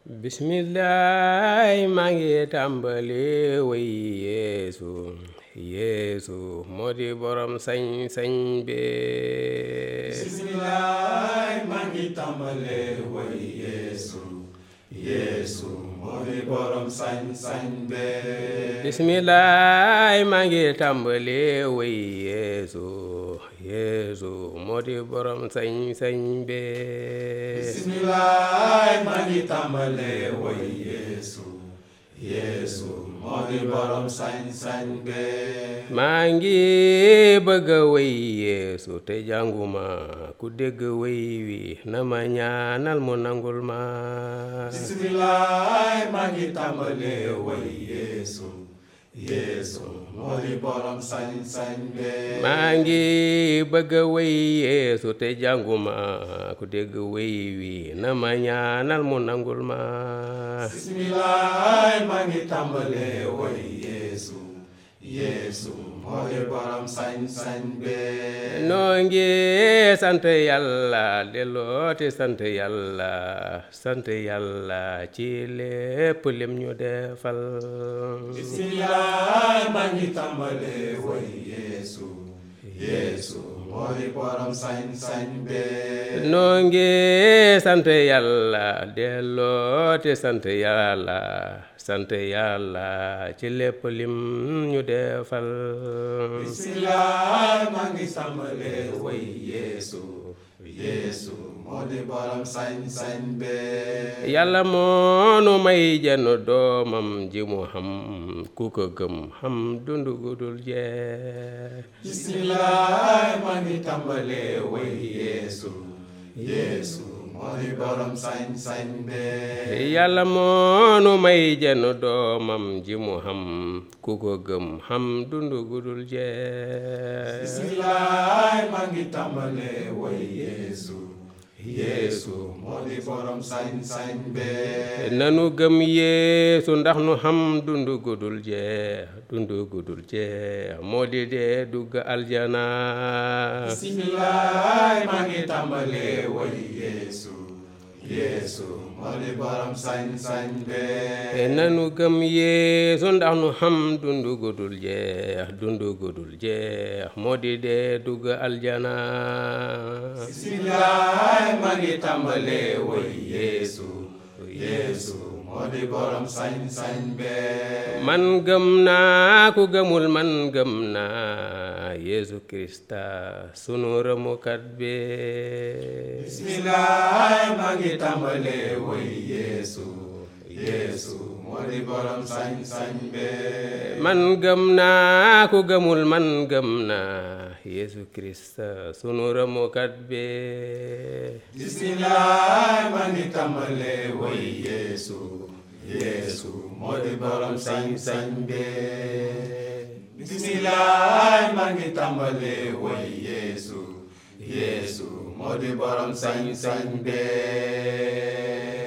bismillaay maa ngi tàmbali way yeesu yeesu moo di borom sañ-sañ bi bismillaay maa ngi tàmbale way yeesu yeesu moo di borom sañ-sañ be bismillaay maa ngi tàmbali way yeesu yeesu moo di borom sañ-sañ bi bismillaay maa ngi tàmbale way yeesu yeesu moo di borom sañ-sañ be maa ngi bëgg a way yeesu te jànguma ku dégg way wi na ma ñaanal mu nangul ma bismillaay maa ngi tàmbale way yeesu yeesu moo di borom sañ-sañ be maa ngi bëgg a way yeesu te jànguma ku dégg way wi na ma ñaanal mu nangul ma bismillaay maa ngi tàmbale way yeesu yeesu moo di borom sañ-sañ be noo ngi sant yàlla dellooti sant yàlla sant yàlla ci lépp lim ñu defal bismillaay maa ngi tàmbale way yeesu yeesu moo di borom sañ-sañ be noo ngi sant yàlla dellooti sant yàlla sant yàlla ci lépp lim ñu defal bismillaay maa ngi tàmbale way yeesu yeesu moo di borom sañ-sañ be yàlla moonu may jenn doomam ji mu xam ku ko gëm xam dundu gudul jeex bismillaay maa ngi tàmbale way yeesu yeesu moo di borom sañ-sañ be yàlla moonu may jenn doomam ji mu xam ku ko gëm xam dundu gudul jeex bismillaay maa ngi tàmbale way yeesu yeesu moo di borom sañ-sañ be nanu gëm yeesu ndax nu xam dundu gudul jeex dundu gudul jeex moo di dee dugg aljana bismillaay maa ngi tàmbale way yeesu yeesu moo di borom sañ-sañ be nanu gëm yeesu ndax nu xam dundu gudul jeex dundu gudul jeex moo di dee dugg aljana bismillaay maa ngi tàmbale way yeesu yeesu moo di borom sañ-sañ be man gëm naa ku gëmul man gëm naa yeesu krista sunu rëmukat bi bismillaay maa ngi tàmbale way yeesu yeesu moo di borom sañ-sañ be man gëm naa ku gëmul man gëm naa yeesu krista sunu rëmukat bi bismillaay maa ngi tàmbale way yeesu yeesu moo di borom sañ-sañ be bismillaay maa ngi tàmbale way yeesu yeesu moo di borom sañ-sañ be